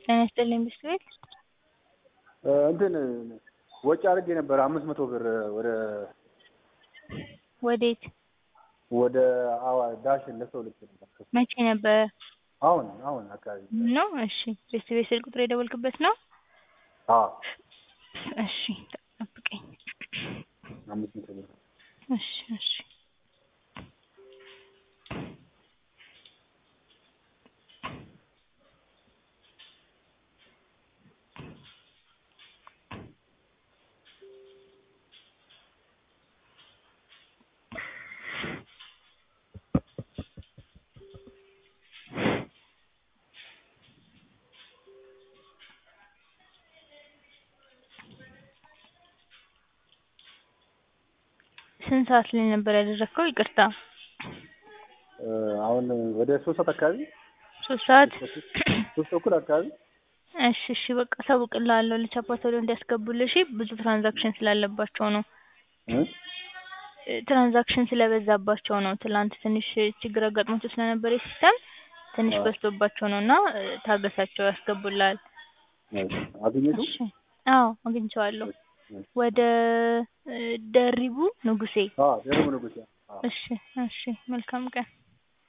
ጤና ይስጥልኝ ብስት ቤት እንትን ወጪ አድርጌ ነበር አምስት መቶ ብር ወደ ወዴት ወደ አዋ ዳሽን ለሰው ልክ ነበር። መቼ ነበር አሁን አሁን አካባቢ ነው? እሺ ብስት ቤት ስልክ ቁጥር የደወልክበት ነው? አዎ እሺ ጠብቀኝ። አምስት መቶ ብር እሺ እሺ ስንት ሰዓት ላይ ነበር ያደረግከው? ይቅርታ አሁን ወደ ሶስት ሰዓት አካባቢ ሶስት ሰዓት ሶስት ተኩል አካባቢ እሺ እሺ በቃ አሳውቅልሃለሁ ለቻፓ ቶሎ እንዲያስገቡልህ እሺ ብዙ ትራንዛክሽን ስላለባቸው ነው እ ትራንዛክሽን ስለበዛባቸው ነው ትላንት ትንሽ ችግር አጋጥሟቸው ስለነበር የሲስተም ትንሽ አዎ። በዝቶባቸው ነው እና ታገሳቸው ያስገቡልሃል አገኘቱ እሺ አዎ አግኝቼዋለሁ ወደ እ ደሪቡ ንጉሴ ደረቡ ንጉሴ አዎ። እሺ እሺ መልካም ቀን